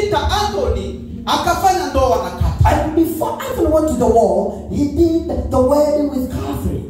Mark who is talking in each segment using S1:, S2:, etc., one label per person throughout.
S1: vita Anthony akafanya ndoa na Catherine.
S2: And before Anthony went to the war, he did the wedding with Catherine.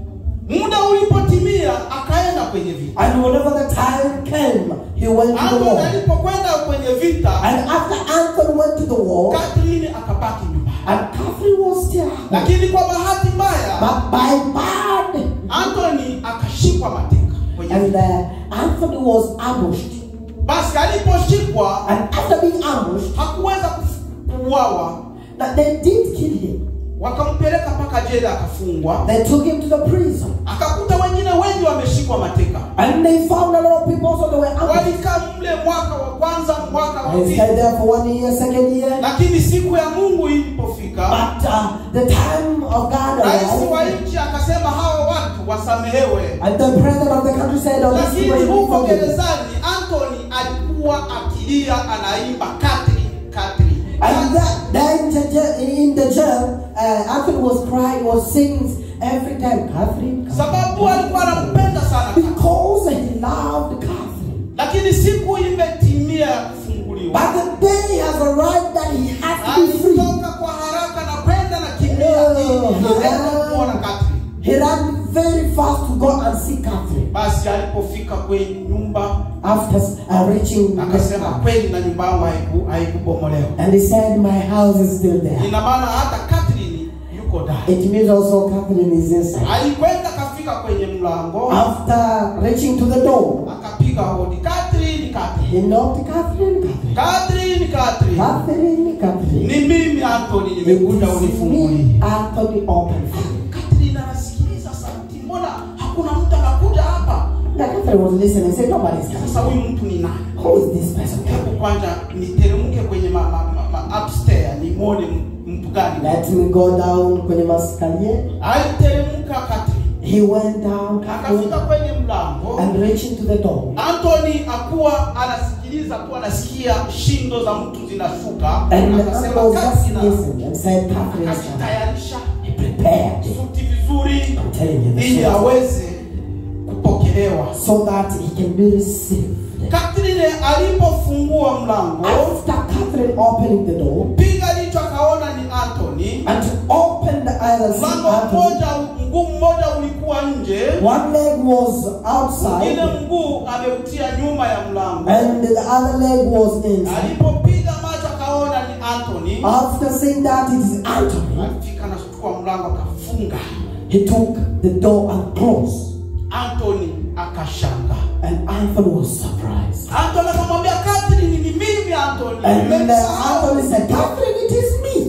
S1: Muda ulipotimia akaenda kwenye vita.
S2: And whenever the time came, he went to the
S1: Anthony
S2: war.
S1: alipokwenda kwenye vita,
S2: And after Anthony went to the war,
S1: Catherine akabaki nyumbani.
S2: and Catherine was still at home.
S1: Lakini kwa bahati mbaya
S2: But by bad,
S1: Anthony akashikwa mateka kwenye
S2: and
S1: vita.
S2: uh, Anthony was ambushed.
S1: Basi aliposhikwa
S2: And after being ambushed,
S1: hakuweza kuf- kuuawa,
S2: that they did kill him.
S1: wakampeleka mpaka jela akafungwa.
S2: They took him to the prison.
S1: Akakuta wengine wengi wameshikwa mateka,
S2: And they found a lot of people also that were ambushed.
S1: walikaa mle mwaka wa kwanza, mwaka wa
S2: They
S1: pili,
S2: stayed there for one year, second year.
S1: lakini siku ya Mungu ilipofika,
S2: But uh, the time of God
S1: rais wa
S2: arrived,
S1: nchi akasema hawa watu wasamehewe.
S2: and the president of the country said, "Oh, this
S1: Lakini
S2: situation is
S1: huko
S2: forgiven."
S1: gerezani Anthony alikuwa akilia, anaimba Catherine, Catherine.
S2: And that, that in, the, jail- in the jail, uh, Anthony was crying, was singing every time, Catherine, Catherine.
S1: sababu alikuwa anampenda sana Catherine.
S2: because he loved Catherine.
S1: lakini siku imetimia ya kufunguliwa
S2: But the day has arrived that he has to be free.
S1: alitoka kwa haraka na kwenda na kimbia
S2: Oh,
S1: ili aende
S2: yeah.
S1: kuona Catherine.
S2: He ran very fast to go and see Catherine.
S1: basi alipofika kwenye nyumba
S2: After uh, reaching the
S1: akasema
S2: house.
S1: kweli na nyumba yangu haiku- haikubomolewa
S2: And he said, My house is still there.
S1: ina maana hata Catherine yuko ndani
S2: It means also Catherine is inside.
S1: alikwenda kafika kwenye mlango
S2: After reaching to the door,
S1: akapiga hodi Catherine Catherine
S2: he knocked Catherine, Catherine.
S1: Catherine Catherine
S2: Catherine, Catherine.
S1: ni mimi Anthony
S2: It
S1: nimekuja
S2: is
S1: unifungulie
S2: me, Anthony, open for me.
S1: Catherine anasikiliza sauti mbona hakuna mtu anakuja hapa
S2: The Catherine was listening. He said, Nobody's coming.
S1: sasa huyu mtu ni nani
S2: Who is this person?
S1: hebu kwanza niteremke kwenye ma, ma, ma, ma upstairs nimwone m- mtu gani
S2: Let me go down kwenye maskalier.
S1: aliteremka Catherine
S2: He went down
S1: akafika
S2: Catherine,
S1: kwenye mlango
S2: and reaching to the door.
S1: Anthony akuwa anasikiliza tu anasikia shindo za mtu zinashuka
S2: And the
S1: akasema
S2: uncle just
S1: Catherine
S2: listened and said, Catherine is coming.
S1: akajitayarisha
S2: He prepared
S1: suti vizuri
S2: I'm telling you the
S1: ili
S2: truth.
S1: aweze kupokelewa
S2: so that he can be received.
S1: Catherine alipofungua mlango
S2: After Catherine opening the door
S1: piga licho akaona ni Anthony
S2: and to open the eyes and see
S1: mlango
S2: Anthony,
S1: mmoja mguu mmoja ulikuwa nje
S2: one leg was
S1: mwingine
S2: outside
S1: mguu ameutia nyuma ya mlango
S2: and the other leg was inside.
S1: alipopiga macho akaona ni Anthony
S2: After saying that it is Anthony,
S1: alifika na kuchukua mlango akafunga
S2: he took the door and closed.
S1: Anthony akashanga
S2: And Anthony was surprised.
S1: Anthony akamwambia Catherine ni mimi Anthony
S2: And then
S1: Nimemsahau."
S2: Anthony said, Catherine, it is me.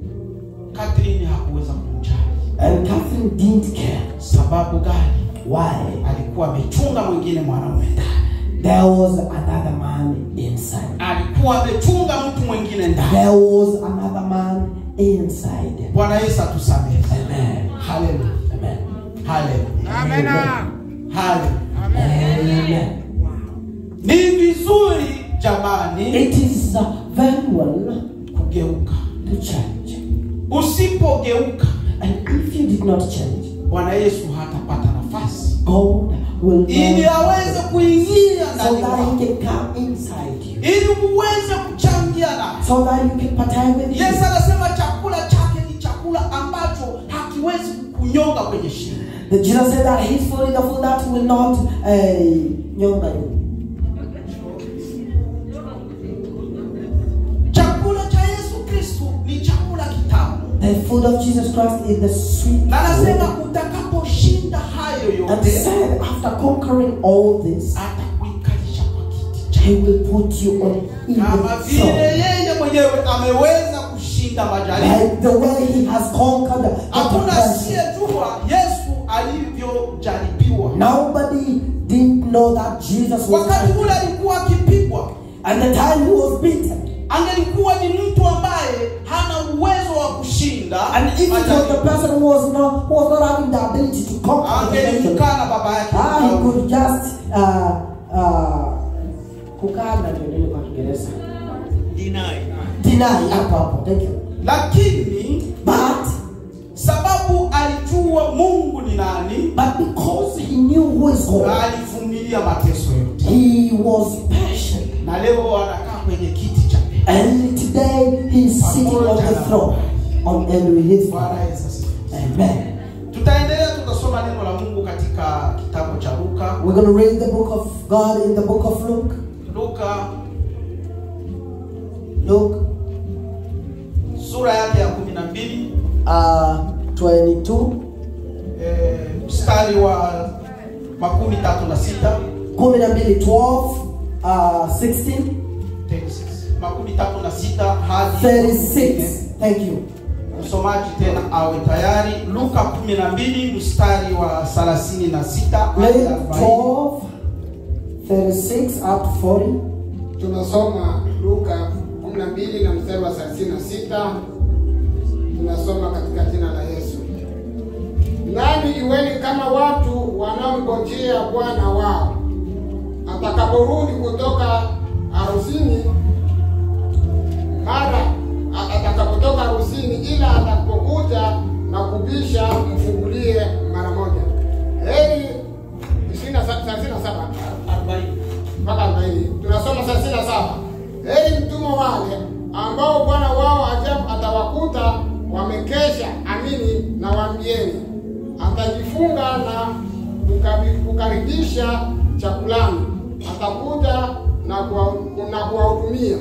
S1: Catherine hakuweza kumjali
S2: And Catherine didn't care.
S1: sababu gani
S2: Why?
S1: alikuwa amechunga mwingine mwanaume ndani
S2: There was another man inside.
S1: alikuwa amechunga mtu mwingine ndani
S2: There was another man inside.
S1: bwana yesu atusamehe
S2: Amen.
S1: haleluya
S2: Amen.
S1: haleluya haleluya
S2: Amen.
S1: ni vizuri jamani
S2: It is uh, very well
S1: kugeuka
S2: to change.
S1: usipogeuka
S2: And if you did not change,
S1: bwana yesu hatapata nafasi
S2: God will
S1: ili
S2: not
S1: aweze kuingia
S2: so
S1: ndani
S2: that
S1: mwako
S2: He can come inside you,
S1: ili uweze kuchangia naye
S2: so that you can partake with
S1: yesu
S2: Him.
S1: anasema chakula chake ni chakula ambacho hakiwezi kunyonga kwenye shimo
S2: The Jesus said that His food is the food that will not uh, nyonga you.
S1: chakula cha yesu kristo ni chakula kitamu
S2: The food of Jesus Christ is the sweet
S1: na anasema
S2: food.
S1: utakaposhinda hayo
S2: And
S1: yote
S2: said, after conquering all this,
S1: atakuikalisha kwa kiti cha
S2: He will put you on
S1: kama
S2: even
S1: vile
S2: throne.
S1: yeye mwenyewe ameweza kushinda majaribu
S2: Like the way He has conquered the
S1: hakuna
S2: depression.
S1: asiyejua yesu alivyojaribiwa
S2: Nobody didn't know that Jesus was
S1: wakati
S2: alive.
S1: ule alikuwa akipigwa
S2: And the time he was beaten.
S1: angelikuwa ni mtu ambaye hana uwezo wa kushinda
S2: And if it was the
S1: majaribu.
S2: person who was not who was not having the ability to conquer the nation,
S1: angelimkana baba yake
S2: ah, he could just uh, uh, kukana ndio nini kwa Kiingereza? Deny hapo hapo. Thank you.
S1: lakini
S2: But
S1: sababu alijua mungu ni nani
S2: but because he knew who is God,
S1: alivumilia mateso yote
S2: he was patient.
S1: na leo anakaa kwenye kiti cha
S2: And today he is sitting on the throne on and with his
S1: Bwana
S2: Father.
S1: Yesu asifiwe.
S2: Amen.
S1: Tutaendelea tutasoma neno la Mungu katika kitabu cha Luka.
S2: We're going to read the book of God in the book of Luke.
S1: Luka
S2: Luke
S1: sura yake ya 12
S2: uh, 22,
S1: eh, mstari wa makumi tatu na sita
S2: 12, 12, uh, 16,
S1: 36, makumi tatu na sita hadi
S2: 36. Thank you.
S1: msomaji tena awe tayari. Luka 12 mstari wa 36 hadi
S2: Luke
S1: 40.
S2: 12, 36 up to 40.
S3: Tunasoma Luka 12 na mstari wa 36. Tunasoma katika jina la Yesu. Nani iweni kama watu wanaomgojea bwana wao atakaporudi kutoka harusini, mara a- atakapotoka harusini, ila atakapokuja na kubisha, mfungulie mara moja. Heri 37 mpaka 40. Tunasoma 37. Heri mtumwa wale ambao bwana wao ajabu atawakuta wamekesha, amini na waambieni, atajifunga na kukabi- kukaribisha chakulani, atakuja na kuwa- na kuwahudumia.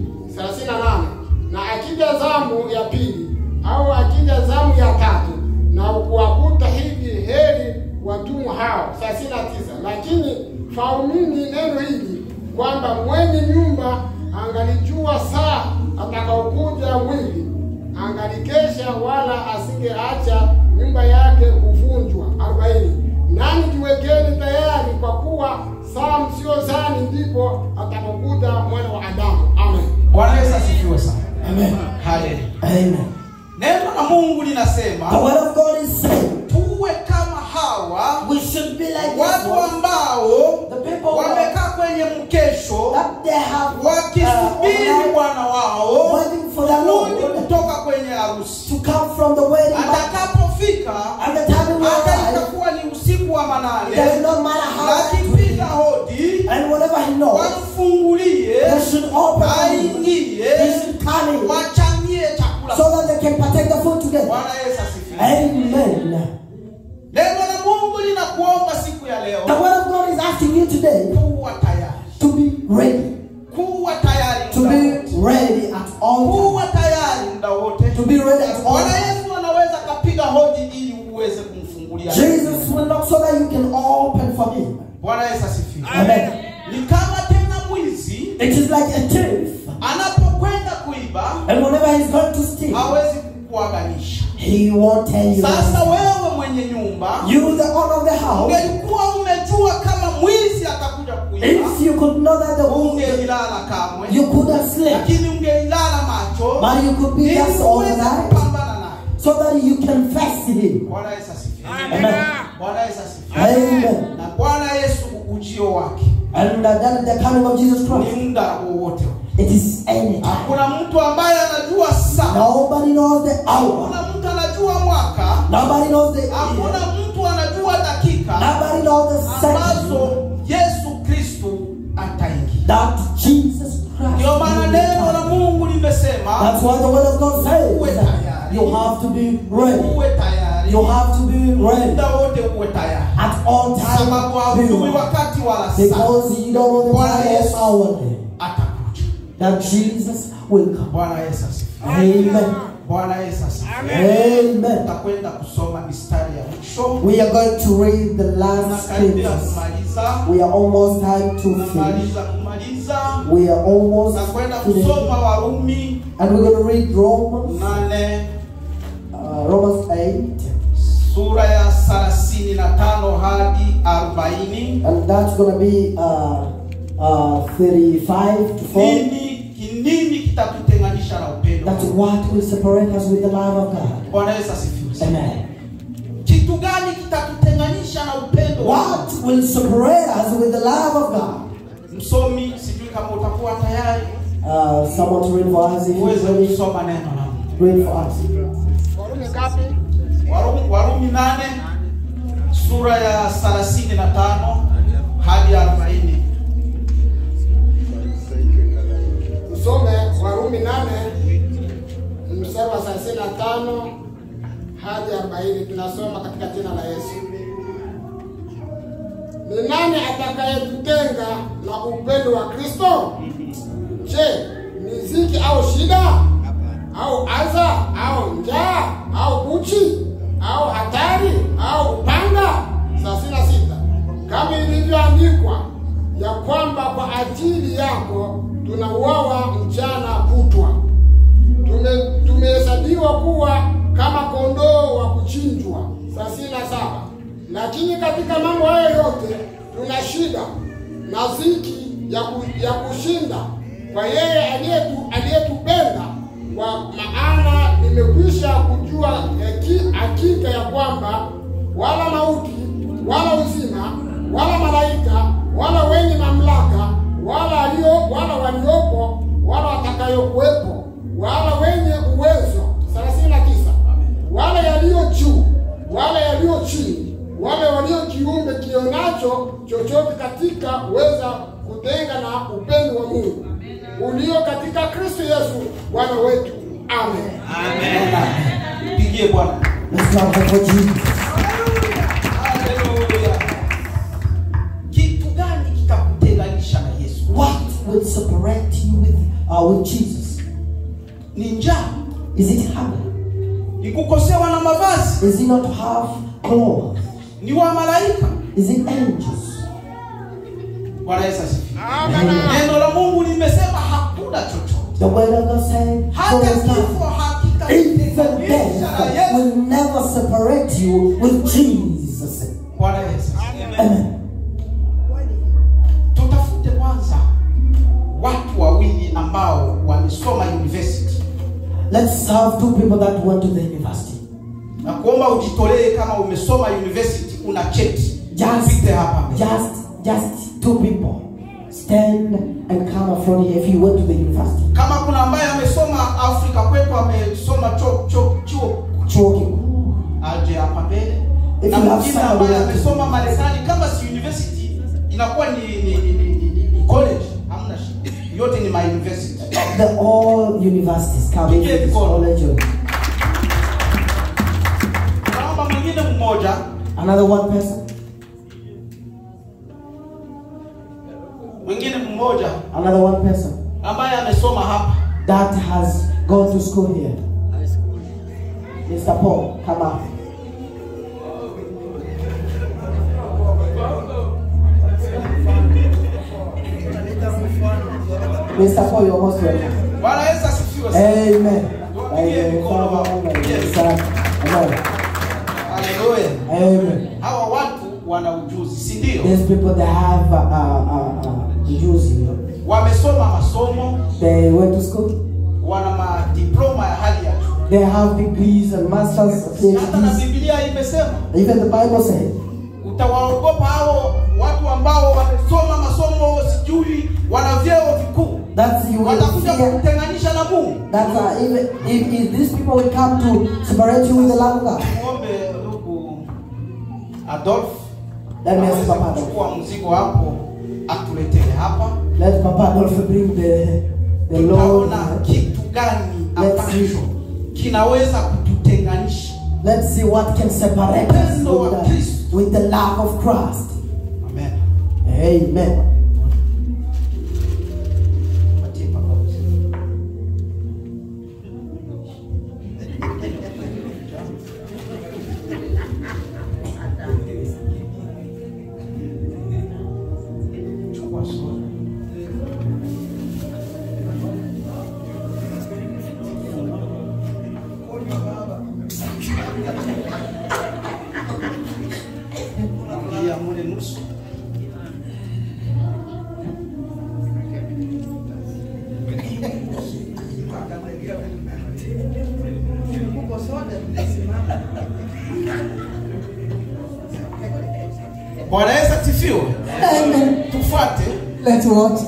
S3: 38. Na akija zamu ya pili au akija zamu ya tatu na kuwakuta hivi, heri watumwa hao. 39. Lakini faumini neno hili kwamba mwenye nyumba angalijua saa atakaokuja mwili, angalikesha wala asingeacha nyumba yake kuvunjwa. 40. Nani jiwekeni tayari, kwa kuwa saa msiozani ndipo atakapokuja mwana wa Adamu. Amen.
S1: Bwana Yesu asifiwe sana.
S2: Amen.
S1: Haleluya.
S2: Amen.
S1: Neno la Mungu
S2: The
S1: linasema
S2: word of God is saying
S1: tuwe kama hawa
S2: we should be like this
S1: watu
S2: one.
S1: ambao
S2: The people who
S1: wamekaa kwenye mkesho
S2: that they have uh,
S1: wakisubiri
S2: overnight,
S1: bwana wao
S2: waiting for the
S1: kurudi
S2: Lord
S1: kutoka kwenye harusi.
S2: to come from the wedding banquet.
S1: Atakapofika
S2: At the time we
S1: hata
S2: arrive,
S1: itakuwa ni usiku wa
S2: it does
S1: manane,
S2: not matter how
S1: akipiga hodi
S2: and whatever he knows,
S1: wamfungulie,
S2: they should open for him.
S1: aingie,
S2: They should come in
S1: wachangie chakula.
S2: so that they can partake the food together.
S1: Bwana Yesu asifiwe.
S2: Amen.
S1: Neno la Mungu linakuomba siku ya
S2: The
S1: leo
S2: word of God is asking you today
S1: kuwa tayari,
S2: to be ready,
S1: kuwa tayari
S2: to
S1: muda
S2: be
S1: wote,
S2: ready at all times,
S1: kuwa tayari muda wote.
S2: to be ready at all
S1: Bwana
S2: times.
S1: Yesu anaweza kapiga hodi ili uweze kumfungulia.
S2: Jesus will knock so that you can open for him.
S1: Bwana Yesu asifiwe.
S2: Amen.
S1: Ni kama tena mwizi
S2: It is like a thief,
S1: anapokwenda kuiba
S2: and whenever he's going to steal,
S1: hawezi kukuaganisha.
S2: he won't tell you.
S1: Sasa
S2: that.
S1: wewe mwenye nyumba
S2: You, the owner of the house,
S1: ungelikuwa umejua kama mwizi atakuja kuiba,
S2: if you could know that the
S1: ungeilala kamwe,
S2: you could have slept,
S1: lakini ungeilala macho
S2: but you could be
S1: ili
S2: just all
S1: uweze
S2: night
S1: kupambana naye.
S2: so that you can face him.
S1: Bwana Yesu asifiwe.
S2: Amen.
S1: Bwana Yesu asifiwe.
S2: Amen.
S1: Na Bwana Yesu ujio wake
S2: And uh, that is the coming of Jesus
S1: ni
S2: Christ.
S1: muda wowote.
S2: It is any time.
S1: Hakuna mtu ambaye anajua saa,
S2: Nobody knows the hour.
S1: hakuna mtu anajua mwaka,
S2: Nobody knows the
S1: hakuna
S2: year.
S1: mtu anajua dakika
S2: Nobody knows the second
S1: ambazo Yesu Kristo ataingia.
S2: that Jesus Christ.
S1: Ndio maana
S2: will
S1: neno la
S2: come.
S1: Mungu limesema
S2: That's what the word of God
S1: Uwe
S2: says.
S1: tayari.
S2: You have to be ready.
S1: uwe tayari,
S2: You have to be ready
S1: muda wote uwe tayari,
S2: at all
S1: sababu
S2: times. Be
S1: haujui
S2: ready.
S1: wakati wala saa
S2: Because you don't know the
S1: Bwana
S2: time
S1: Yesu.
S2: or hour
S1: atakuja.
S2: that Jesus will come.
S1: Bwana Yesu asifiwe.
S2: Amen.
S1: Bwana Yesu asifiwe.
S2: Amen.
S1: Tutakwenda kusoma mistari ya mwisho.
S2: We are going to read the last
S1: Tunakaribia
S2: scriptures.
S1: kumaliza,
S2: We are almost time to finish.
S1: tunamaliza kumaliza.
S2: We are almost
S1: Tutakwenda
S2: finished.
S1: kusoma Warumi
S2: And we're going to read Romans,
S1: nane
S2: uh, Romans 8,
S1: sura ya 35 hadi 40.
S2: and that's going to be uh, uh, 35 to 40.
S1: Nini kinini kitatutenganisha na upendo?
S2: That's what will separate us with the love of God.
S1: Bwana Yesu asifiwe. sana.
S2: Amen.
S1: Kitu gani kitatutenganisha na upendo? wa
S2: What will separate us with the love of God?
S1: Msomi, sijui kama utakuwa tayari
S2: Uh, someone to read for us if
S1: uweze
S2: you're ready.
S1: kusoma neno la Mungu.
S2: Read for us.
S3: Warumi ngapi?
S1: Warumi, Warumi nane sura ya 35 hadi 40.
S3: Tusome Warumi kumi nane mstari wa thelathini na tano hadi arobaini tunasoma katika jina la Yesu. Ni nani atakayetutenga na upendo wa Kristo? Je, ni ziki au shida au adha au njaa au uchi au hatari au upanga? thelathini na sita kama ilivyoandikwa ya kwamba kwa ajili yako tunauawa mchana kutwa, tume tumehesabiwa kuwa kama kondoo wa kuchinjwa. thelathini na saba lakini katika mambo hayo yote tuna shida na ziki ya, ku, ya kushinda kwa yeye aliyetu aliyetupenda, kwa maana nimekwisha kujua haki- hakika ya kwamba wala mauti wala uzima wala malaika wala wenye mamlaka wala alio wala waliopo wala watakayokuwepo wala wenye uwezo 39 wala yaliyo juu wala yaliyo chini wale walio kiumbe kionacho chochote katika weza kutenga na upendo wa Mungu ulio katika Kristo Yesu Bwana wetu. Amen.
S1: Amen. Pigie Bwana.
S2: Let's clap for Jesus.
S1: Haleluya. Kitu gani kitakutenganisha na Yesu?
S2: What will separate you with uh, with Jesus?
S1: Ni njaa,
S2: Is it hunger?
S1: ni kukosewa na mavazi,
S2: Is it not to have clothes?
S1: ni wa malaika.
S2: Is it angels?
S1: Bwana Yesu asifiwe.
S3: Amen.
S1: Neno la Mungu limesema hakuna chochote,
S2: The word of God said,
S1: hata
S2: "For
S1: kifo
S2: now,
S1: hakika
S2: even
S1: kutenganisha na
S2: death
S1: Yesu.
S2: will never separate you with Jesus."
S1: Bwana Yesu.
S2: Amen.
S1: Tutafute kwanza watu wawili ambao wamesoma university
S2: Let's have two people that went to the university.
S1: na kuomba ujitolee kama umesoma university una cheti
S2: Just,
S1: upite hapa mbele.
S2: just, just two people. Stand and come up front here if you went to the university.
S1: kama kuna ambaye amesoma afrika kwetu amesoma chuo chuo chuo
S2: Chuo kikuu.
S1: aje hapa mbele
S2: If
S1: na
S2: you have
S1: mwingine
S2: some
S1: ambaye
S2: relative.
S1: amesoma marekani kama si university inakuwa ni, ni, ni, ni, ni, ni college hamna shida yote ni ma university
S2: The all universities come into this college.
S1: naomba mwingine mmoja
S2: Another one person.
S1: mwingine mmoja
S2: Another one person
S1: ambaye amesoma hapa
S2: that has gone to school here. Mr. Paul, come up. Mr. Paul, you're most welcome.
S1: bwana yesu asifiwe sana.
S2: Amen.
S1: Tuwapigie
S2: Amen.
S1: mkono wa-
S2: Father, Amen.
S1: Yes.
S2: Son, Amen.
S1: Haleluya.
S2: Amen.
S1: hawa watu wana ujuzi si ndio
S2: There's people that have uh, uh, uh, ujuzi, you know.
S1: wamesoma masomo
S2: They went to school.
S1: wana madiploma ya hali ya juu
S2: They have degrees and masters,
S1: hata na
S2: PhDs.
S1: biblia imesema
S2: Even the Bible said,
S1: utawaogopa hao watu ambao wamesoma masomo sijui wana vyeo vikuu
S2: that you will
S1: watakuja
S2: fear
S1: kukutenganisha na mungu
S2: that uh, even if, if these people will come to separate you with the love of God.
S1: muombe ndugu adolf
S2: Let me ask
S1: aweze
S2: Papa Adolf.
S1: kuchukua mzigo hapo atuletee hapa
S2: Let Papa Adolf bring the the Lord.
S1: utaona kitu gani
S2: Let's
S1: ambacho
S2: see.
S1: kinaweza kututenganisha
S2: Let's see what can separate us
S1: Upendo wa
S2: with the,
S1: Kristo.
S2: with the love of Christ.
S1: amen
S2: Amen.
S1: Patie Papa mzigo. Chukua soda. Ingia mule nusu. Bwana Yesu asifiwe.
S2: Amen.
S1: Tufuate,
S2: Let's watch.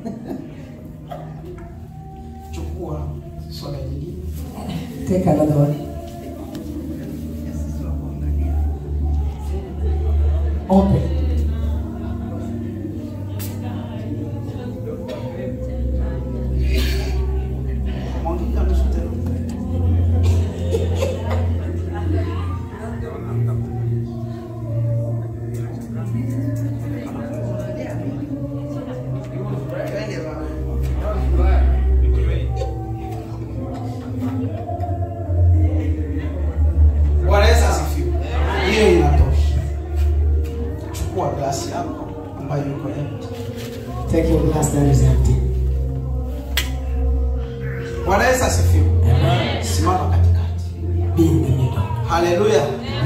S1: chukua soda nyingine.
S2: Take another one. Open.
S1: bwana yesu asifiwe simama katikati
S2: Be in the middle.
S1: haleluya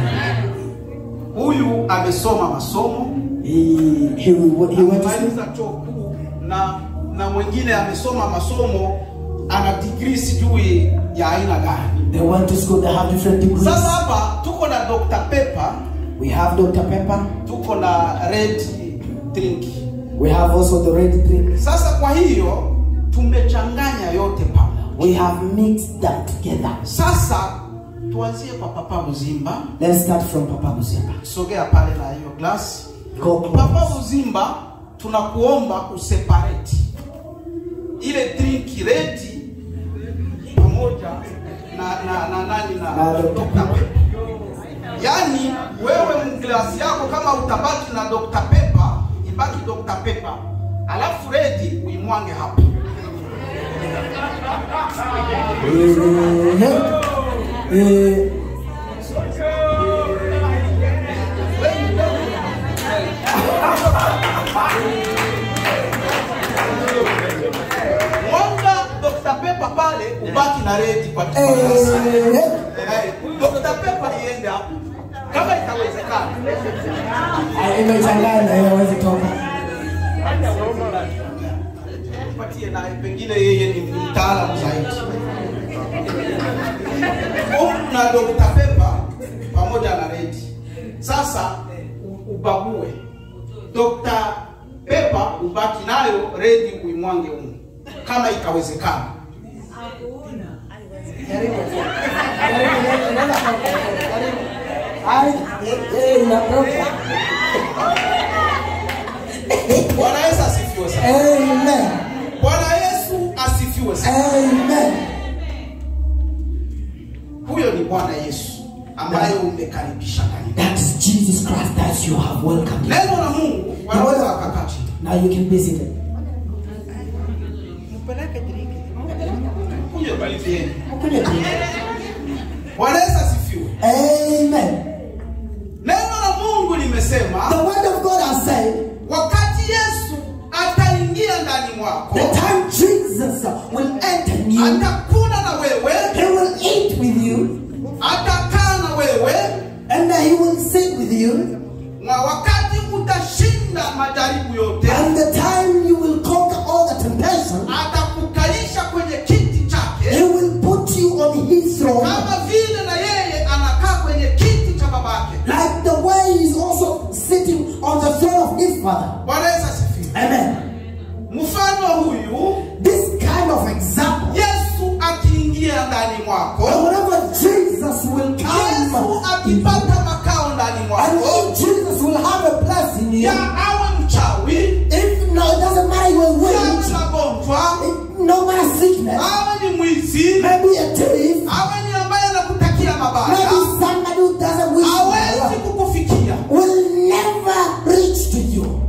S1: huyu amesoma masomo
S2: He, he, he went to school.
S1: amemaliza chuo kuu na na mwingine amesoma masomo ana digrii sijui ya aina gani
S2: They went to school, they have different degrees.
S1: sasa hapa tuko na dr pepper
S2: We have Dr. Pepper.
S1: tuko na red drink
S2: We have also the red drink.
S1: sasa kwa hiyo tumechanganya yote pamoja
S2: We have mixed them together.
S1: sasa tuanzie kwa papa mzimba
S2: Let's start from Papa Musimba.
S1: sogea pale na hiyo glasi
S2: Go
S1: papa
S2: close.
S1: mzimba tunakuomba useparate ile drink red pamoja na na na nani na,
S2: Na
S1: na
S2: Dr.
S1: Dr. Pepper. yaani wewe mglasi yako kama utabaki na Dr. Pepper ibaki Dr. Pepper alafu red uimwange hapa
S2: Eh, eh,
S1: mwanga Dr. Pepper pale ubaki na red kwa kiasi
S2: eh, eh.
S1: Eh, Dr. Pepper iende hapo kama itawezekana
S2: Ah, Imechanganya, inaweza toka.
S1: patie naye pengine yeye ni ni mtaalamu zaidi Huku na Dr. Pepper pamoja na Redi. Sasa u- ubague Dr. Pepper ubaki nayo, Redi uimwange humu kama itawezekana.
S2: Ai, eh, eh, inatoka.
S1: Bwana Yesu asifiwe sana.
S2: Amen.
S1: Bwana Yesu asifiwe sana.
S2: Amen.
S1: Huyo ni Bwana Yesu ambaye umekaribisha ndani.
S2: That is Jesus Christ that you have welcomed.
S1: Neno la Mungu wanaweza wakakaa chini.
S2: Now you can be seated.
S1: Kuja tulivieni.
S2: Kuja tu.
S1: Bwana Yesu asifiwe.
S2: Amen.
S1: Neno la Mungu limesema
S2: The word of God has said,
S1: wakati Yesu ataingia ndani mwako,
S2: the time Jesus will enter you,
S1: atakula na wewe,
S2: he will eat with you,
S1: atakaa na wewe,
S2: and he will sit with you,
S1: na wakati utashinda majaribu yote,
S2: and the time you will conquer all the temptation,
S1: atakukalisha kwenye kiti
S2: he
S1: chake,
S2: will put you on his throne,
S1: kama vile na yeye anakaa kwenye kiti cha babake.
S2: like the way he's also sitting on the throne of his father.
S1: Bwana Yesu asifiwe.
S2: Amen.
S1: Mfano huyu,
S2: This kind of example,
S1: Yesu akiingia ndani
S2: and
S1: mwako,
S2: whenever Jesus will
S1: Yesu
S2: come, in you,
S1: akipata makao ndani
S2: and
S1: mwako,
S2: if Jesus will have a place in you,
S1: ya awe mchawi,
S2: if no, it doesn't matter your
S1: awe
S2: weight,
S1: magonjwa,
S2: no matter sickness,
S1: awe ni mwizi,
S2: maybe a thief,
S1: awe ni ambaye anakutakia mabaya,
S2: maybe somebody who doesn't wish you
S1: hawezi
S2: well,
S1: kukufikia
S2: will never reach to you,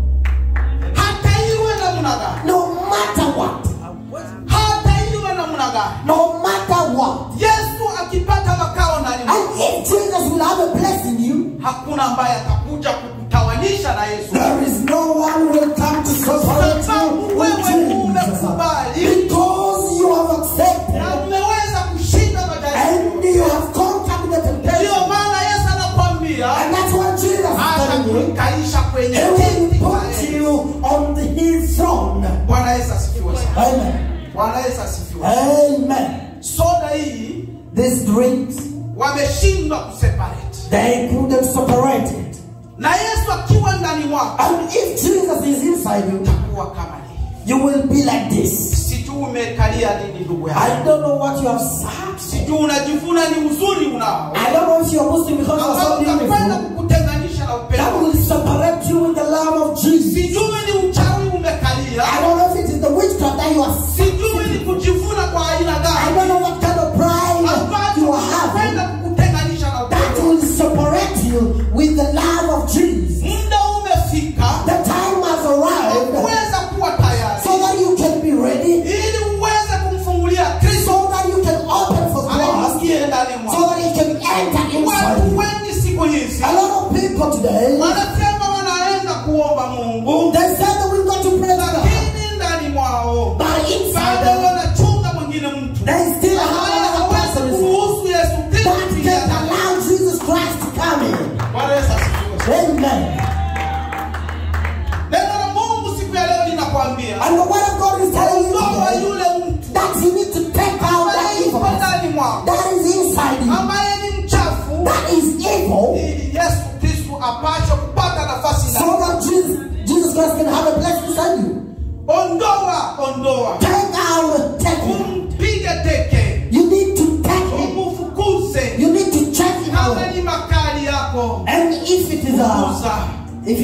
S1: hata iwe namna gani,
S2: no matter what,
S1: hata iwe namna gani.
S2: no matter what.
S1: Yesu akipata makao ndani
S2: And
S1: mwako,
S2: if Jesus will have a place in you,
S1: hakuna ambaye atakuja kukutawanisha na Yesu,
S2: there is no one who will come to separate
S1: sababu
S2: you with
S1: wewe
S2: Jesus.
S1: umekubali
S2: Because you have
S1: na
S2: accepted
S1: umeweza kushinda majaribu.
S2: and you have conquered the
S1: Ndiyo
S2: temptation.
S1: maana Yesu anakwambia
S2: And that's what Jesus is telling you.
S1: atakukaisha kwenye
S2: He will
S1: kiti cha
S2: put
S1: enzi.
S2: you on the, his throne.
S1: Bwana Yesu asifiwe sana.
S2: Amen.
S1: Bwana Yesu asifiwe.
S2: Amen.
S1: Soda hii
S2: These drinks,
S1: wameshindwa kuseparate,
S2: they couldn't separate it.
S1: na Yesu akiwa ndani mwako
S2: And if Jesus is inside you,
S1: utakuwa kama nini?
S2: you will be like this.
S1: Sijui umekalia nini ndugu
S2: I
S1: yangu,
S2: don't know what you have said.
S1: sijui unajivuna ni uzuri unao
S2: I don't know if you are boasting because you are
S1: ambao
S2: so
S1: utakwenda
S2: beautiful.
S1: kukutenganisha na
S2: That
S1: upendo.
S2: will separate you with the love of Jesus.
S1: Sijui ni uchawi umekalia,
S2: I don't know if it is the witchcraft that you are
S1: sijui ni kujivuna kwa aina
S2: I
S1: gani
S2: don't know what kind of pride
S1: ambacho
S2: you are having
S1: kwenda kukutenganisha na
S2: that
S1: upendo.
S2: will separate you with the love of Jesus.
S1: Muda umefika
S2: The time has arrived
S1: kuweza kuwa tayari
S2: so that you can be ready,
S1: ili uweze kumfungulia Kristo
S2: so that you can open for Christ,
S1: aingie ndani
S2: so
S1: mwako.
S2: that He can enter inside
S1: Watu
S2: you.
S1: wengi siku hizi
S2: A lot of people today,
S1: wanasema wanaenda kuomba Mungu,
S2: they say that we got to pray to God,
S1: lakini ndani mwao
S2: but inside
S1: bado
S2: them,
S1: wana chuki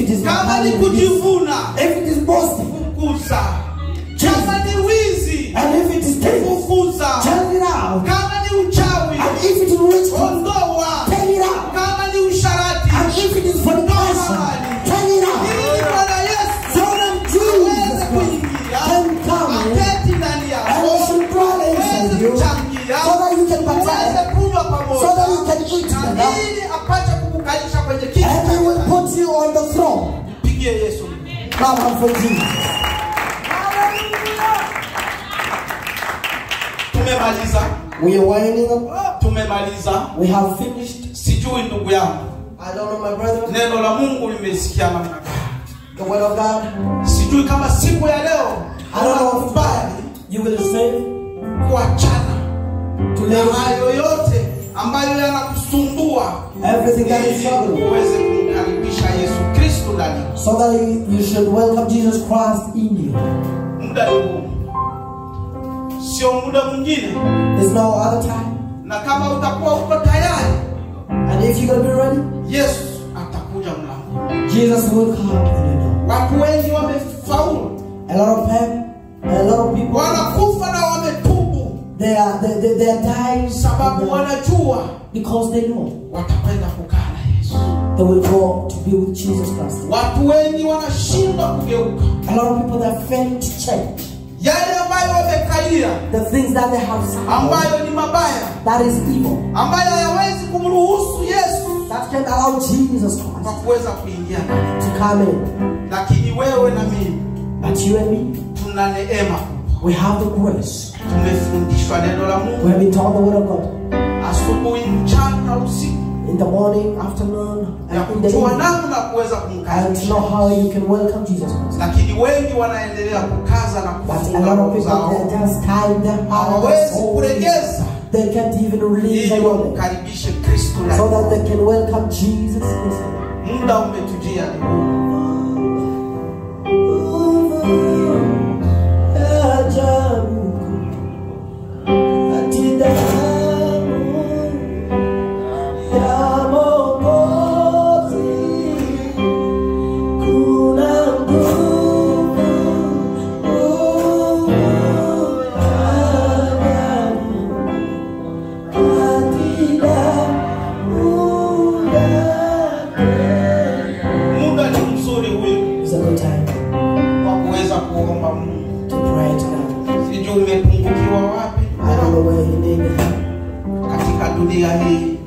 S2: it is
S1: kama ni
S2: not having this,
S1: kujivuna
S2: if it is boasting,
S1: fukuza kama ni wizi
S2: and if it is theft,
S1: fukuza
S2: turn it out.
S1: kama ni uchawi
S2: And if it is witchcraft,
S1: ondoa
S2: turn it out.
S1: kama ni usharati
S2: And if it is fornication, turn it out.
S1: ili bwana yesu
S2: So that
S1: aweze
S2: Jesus Christ
S1: kuingia
S2: can come in
S1: aketi ndani
S2: and
S1: yako
S2: should dwell inside
S1: uweze
S2: you,
S1: kuchangia
S2: so that you can
S1: uweze
S2: partake,
S1: kunywa
S2: so that you
S1: pamoja
S2: can eat
S1: na
S2: together,
S1: ili apate kukukalisha kwenye kiti
S2: and He will
S1: cha
S2: put you on the throne.
S1: pigie yesu
S2: Come on for Jesus.
S1: tumemaliza
S2: We are winding up.
S1: tumemaliza
S2: We have finished.
S1: sijui ndugu yangu
S2: I don't know, my brother.
S1: neno la mungu limesikia namna gani
S2: The word of God.
S1: sijui kama siku ya leo
S2: I don't know if
S1: unakubali
S2: you will say
S1: kuachana
S2: to
S1: na
S2: live
S1: hayo yote ambayo yanakusumbua
S2: everything that is
S1: ili
S2: struggling,
S1: uweze kumkaribisha yesu kristu ndani
S2: so that you, you should welcome Jesus Christ in you.
S1: muda ni huu sio muda mwingine
S2: There's no other time.
S1: na kama utakuwa uko tayari
S2: And if you're gonna be ready,
S1: yesu atakuja mlango
S2: Jesus will come and you know.
S1: watu wengi wamefaulu
S2: A lot of people, a lot of people,
S1: wanakufa na wametubu
S2: they are they, they, they are dying
S1: sababu wanajua
S2: because they know
S1: watakwenda kukaa na yesu
S2: they will go to be with Jesus Christ.
S1: watu wengi wanashindwa kugeuka
S2: A lot of people that fail to change
S1: yale ambayo wamekalia
S2: the things that they have suffered,
S1: ambayo ni mabaya
S2: that is evil,
S1: ambayo hayawezi kumruhusu yesu
S2: that can allow Jesus
S1: kwa
S2: Christ
S1: kuweza kuingia ndani.
S2: to come in.
S1: lakini wewe na mimi
S2: But you and me,
S1: tuna neema
S2: we have the grace.
S1: tumefundishwa neno la
S2: We
S1: mungu
S2: have been taught the word of God
S1: asubuhi mchana usiku
S2: in the morning, afternoon,
S1: ya
S2: and in the
S1: kujua
S2: evening,
S1: namna kuweza
S2: and to
S1: kumkaribisha
S2: know how you can welcome Jesus Christ.
S1: lakini wengi wanaendelea kukaza na
S2: But a
S1: kufunga
S2: lot of
S1: roho
S2: people
S1: zao
S2: they just tie them out of their
S1: hawawezi
S2: souls.
S1: kuregeza
S2: They can't even release
S1: ili
S2: them on them.
S1: wamkaribishe kristo ndani.
S2: so that they can welcome Jesus. inside.
S1: muda umetujia ni huu. muda ni mzuri huyu
S2: It's a good time
S1: wa kuweza kuomba mungu
S2: to pray to God.
S1: sijui umepungukiwa wapi
S2: I don't know where you need it.
S1: katika dunia hii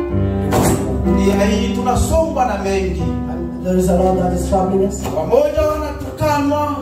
S1: dunia hii tunasongwa na mengi
S2: And there is a lot that is troubling us.
S1: wamoja wanatukanwa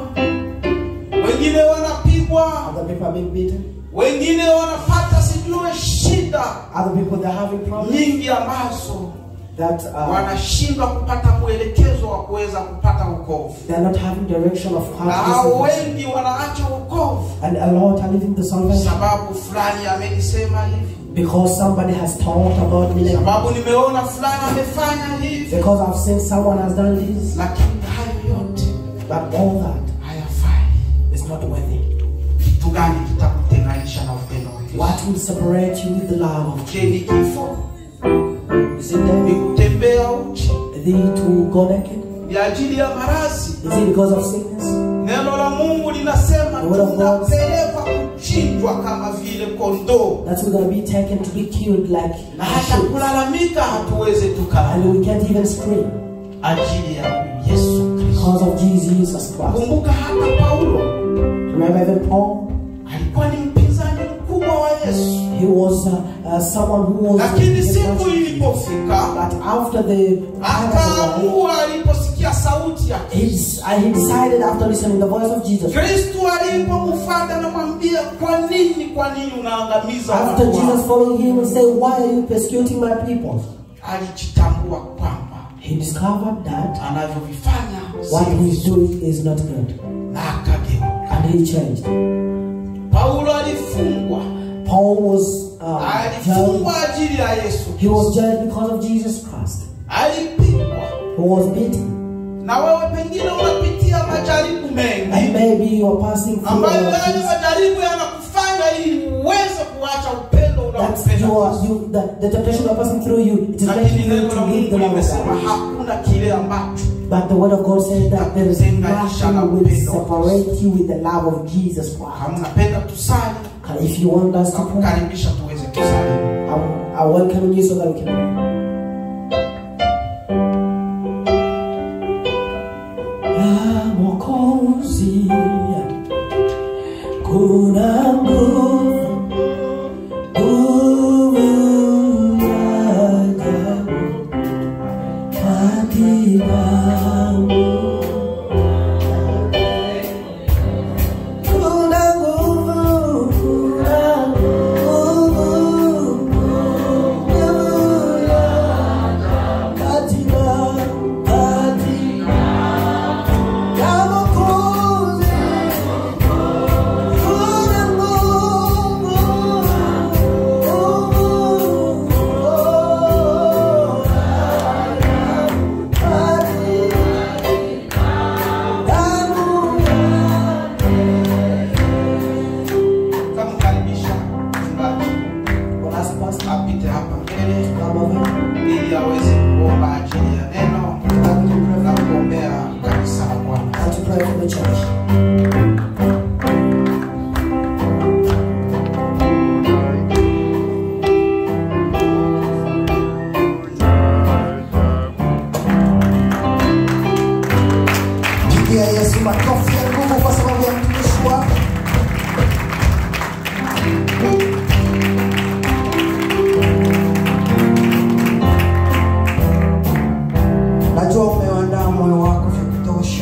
S1: wengine wanapigwa
S2: Other people are being beaten.
S1: wengine wanapata sijue shida
S2: Other people they're having problems
S1: nyingi ambazo
S2: that uh,
S1: wanashindwa kupata mwelekezo wa kuweza kupata wokovu
S2: they're not having direction of
S1: na hao
S2: how to
S1: wengi wanaacha wokovu
S2: And a lot are living the salvation
S1: sababu fulani amenisema hivi
S2: because somebody has talked about me. like-
S1: sababu nimeona fulani amefanya hivi
S2: Because I've seen someone has done this.
S1: lakini hayo yote
S2: But all that
S1: hayafai
S2: is not worthy.
S1: kitu gani kitakutenganisha na upendo wa Yesu?
S2: What will separate you with the love of
S1: je ni kifo
S2: Is it
S1: ni
S2: death?
S1: kutembea uchi
S2: Thee to go naked?
S1: ni ajili ya marazi
S2: Is it because of sickness?
S1: neno la mungu linasema
S2: The word of God.
S1: tunapelekwa kuchinjwa kama vile kondoo
S2: That we're going to be taken to be killed like
S1: na
S2: a
S1: hata
S2: sheep.
S1: kulalamika hatuwezi tukaa
S2: And we can't even scream
S1: ajili ya yesu kristo
S2: because of Jesus Christ.
S1: kumbuka hata paulo
S2: Remember even Paul?
S1: alikuwa ni mpinzani mkubwa wa yesu
S2: He was uh, uh, someone who was.
S1: lakini siku ilipofika
S2: But after the
S1: akaamua aliposikia sauti yake
S2: he, uh, he decided after listening the voice of Jesus.
S1: kristu alipomfata namwambia kwa nini kwa nini unaangamiza
S2: After
S1: watu
S2: Jesus
S1: wangu?"
S2: following him and say, Why are you persecuting my people?
S1: alijitambua kwamba
S2: He discovered that
S1: anavyovifanya
S2: what
S1: si
S2: he's
S1: vizuri.
S2: doing is not good.
S1: na akageuka
S2: And he changed.
S1: paulo alifungwa
S2: Paul was uh, jailed.
S1: alifungwa ajili ya yesu
S2: He was jailed because of Jesus Christ.
S1: alipigwa
S2: He was beaten.
S1: na wewe pengine unapitia majaribu
S2: And
S1: mengi
S2: maybe you are passing through
S1: ambayo
S2: all of
S1: yale
S2: this.
S1: majaribu yanakufanya ili uweze kuacha upendo
S2: That's
S1: unaopenda
S2: you are,
S1: Yesu.
S2: you, the, the temptation of passing through you. It is
S1: lakini
S2: making you
S1: neno
S2: to
S1: la
S2: leave the
S1: mungu
S2: love of
S1: limesema
S2: God.
S1: hakuna kile ambacho
S2: But the word of God says that there is nothing will separate you with the love of Jesus Christ.
S1: kama unapenda tusali
S2: If you want us to pray,
S1: nakukaribisha tuweze kusali
S2: I, I welcome you so that we can pray. Ya Mwokozi, kuna nguvu, nguvu ya ajabu katika kuna nguvu, kuna nguvu, nguvu ya katika katika ya Mwokozi, kuna nguvu, nguvu
S1: tamkaribisha mchungaji apite hapa mbele ili aweze kuomba ajili ya neno na kuombea kanisa la bwana
S2: Pigia Yesu makofi ya nguvu kwa sababu ya mtumishi wako. Najua umeandaa moyo wako vya kutosha.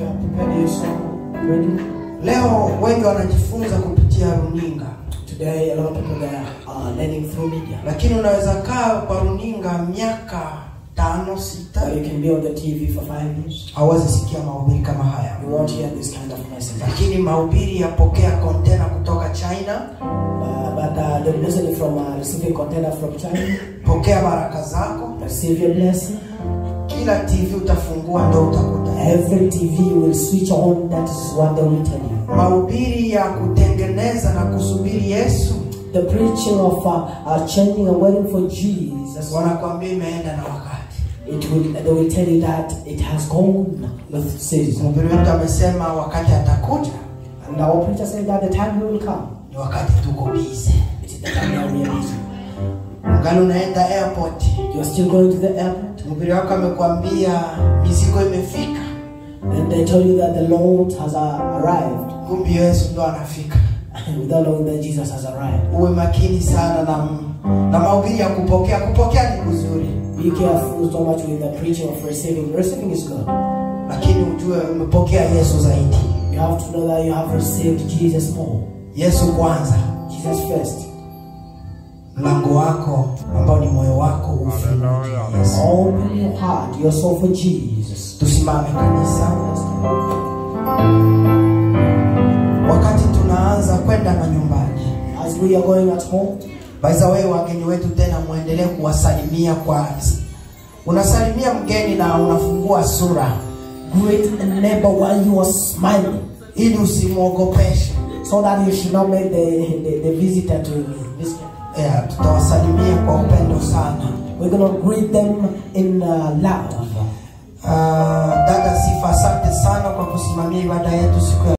S2: Leo wengi wanajifunza kupitia runinga,
S4: Today, a lot of people they are uh, learning through media.
S2: lakini unaweza kaa kwa runinga miaka tano sita,
S4: But you can be on the TV for five years.
S2: hauwezi sikia mahubiri kama haya.
S4: You won't hear this kind of message.
S2: Lakini mahubiri yapokea kontena kutoka China,
S4: Uh, but uh, the message from uh, receiving container from China,
S2: pokea baraka zako.
S4: receive your blessing.
S2: Kila TV utafungua ndo utakuta
S4: Every TV will switch on. That is what they will tell you.
S2: mahubiri ya kutengeneza na kusubiri Yesu,
S4: The preaching of uh, uh, changing and waiting for Jesus.
S2: wanakwambia imeenda na wakati.
S4: It will. They will tell you that it has gone with season.
S2: Mhubiri wetu amesema wakati atakuja
S4: And our preacher said that the time will come.
S2: ni wakati tuko busy.
S4: It is the time that we are busy.
S2: Ngali unaenda airport,
S4: You are still going to the airport,
S2: mhubiri wako amekwambia mizigo imefika,
S4: and they tell you that the Lord has uh, arrived.
S2: kumbe Yesu ndo anafika.
S4: without knowing that Jesus has arrived.
S2: Uwe makini sana na na mahubiri ya kupokea. Kupokea ni kuzuri,
S4: Be careful so much with the preaching of receiving. Receiving is good.
S2: lakini ujue umepokea Yesu zaidi.
S4: You have to know that you have received Jesus more.
S2: Yesu kwanza,
S4: Jesus first.
S2: mlango wako ambao ni moyo wako ufungulie Yesu.
S4: Open your heart, your soul for Jesus.
S2: Tusimame kanisa, wakati tunaanza kwenda na nyumbani.
S4: As we are going at home,
S2: By the way, wageni wetu tena muendelee kuwasalimia kwa unasalimia mgeni na unafungua sura
S4: greet a neighbor while you are smiling,
S2: ili usimwogopeshe.
S4: so that you should not make the, the, the visitor to visit.
S2: Yeah, tutawasalimia kwa upendo sana.
S4: We're gonna greet them in uh, love.
S2: Uh, dada Sifa, asante sana kwa kusimamia ibada yetu siku ya